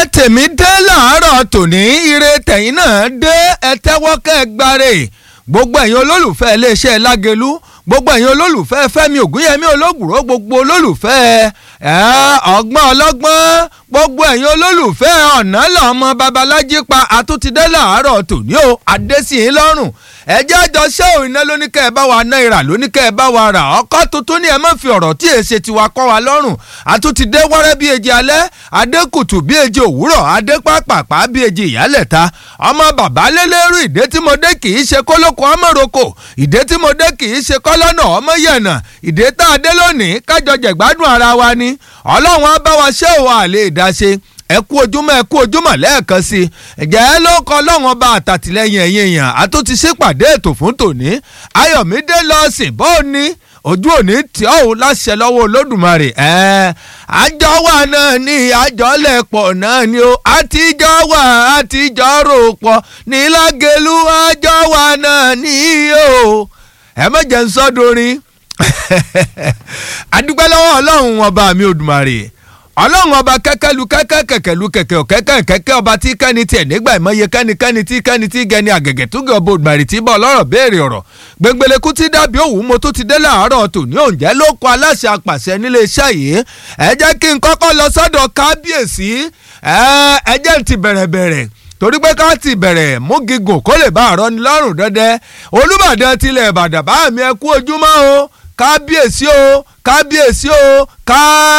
tèmi dé láàárọ̀ tòní ire tẹ̀yìn náà dé ẹ tẹ́wọ́ kẹ́ ẹ gbáre gbogbo ẹ̀yin olólùfẹ́ iléeṣẹ́ lágẹ̀lú gbogbo ẹ̀yin olólùfẹ́ fẹ́mi ògúnyẹmí ológùró gbogbo olólùfẹ́ ọgbọ́n ọlọ́gbọ́n gbogbo ẹ̀yin olólùfẹ́ ọ̀nà lọ́mọ babalájí pa àtúntìdé láàárọ̀ tòní o adésìyín lọ́rùn ẹjẹ́ àjọ ṣé òun iná lóníkẹ́ ẹ bá wa náírà lóníkẹ́ ẹ bá wa rà ọkọ́ tuntun ni ẹ má fi ọ̀rọ̀ tí èsè tiwa kọ́ wa lọ́rùn àtúntìdé wẹ́rẹ́ bí eji alẹ́ adékùtù bí eji òwúrọ̀ adépápàpá bí eji ìyálẹ̀ta ọmọ bàbá lélẹ́rú ìdé tí mo dé kì í ṣe kólókó ọmọroko ìdé tí mo dé kì í ṣe kọ́lọ́nà ọmọ yẹ̀nà ìdé tá a dé lónìí kájọ jẹ̀gbádùn ara wa ni ọlọ́run á bá wa ṣé òun àlè ìdáṣe ẹ kú ojúmọ́ ẹ kú ojúmọ́ lẹ́ẹ̀kan sí i ẹ̀jẹ̀ ẹ ló kọ́ lọ́wọ́n bá àtàtìlẹ́yìn ẹ̀yìn èèyàn àtúntì sípàdé ètò fún tòní ayọ̀mídé lọ́ọ̀sìn bó o ní ojú òní tí ọ̀hún láṣẹ lọ́wọ́ olódùmarè ẹ̀ àjọ wà náà ní àjọlẹ̀pọ̀ náà ni ó àtijọ́ wà àtijọ́ rò pọ̀ nílágẹ̀lú àjọ wà náà ní o ẹ mọ̀jẹ̀ ń sọ́dọ̀rin adúpẹ́ lọ́wọ́ ọlọ́run ọba mi odùmarè ọlọ́run ọba kẹ́kẹ́lu kẹ́kẹ́ kẹ̀kẹ́lu kẹ̀kẹ́ ọ̀kẹ́kẹ́ kẹ́kẹ́ ọba tí kẹ́ni tiẹ̀ nígbà ìmọ̀ye kẹ́ni kẹ́ni tí kẹ́ni tí gẹni àgẹ̀gẹ̀ tó gẹ̀ ọba òdùmarè tí bọ́ ọlọ́rọ̀ béèrè ọ̀rọ̀ gbẹngbẹlẹ́kú tí dàbí òwú mo tó ti dé láàárọ̀ tòní òǹjẹ́ ló kọ aláṣẹ apàṣẹ nílé iṣẹ́ yìí ẹ jẹ́ kí n kọ́kọ́ lọ sọ́dọ̀ kábíyèsí ẹ jẹ́ ti bẹ̀rẹ̀ bẹ̀rẹ̀ torí pé ká ti bẹ̀rẹ̀ mú gígùn kó lè bá àrọ́ ni lọ́rùn dẹ́dẹ́ olúbàdàn tilẹ̀ ìbàdàn bá mi ẹ kú ojúmọ́ o kábíyèsí o kábíyèsí o ká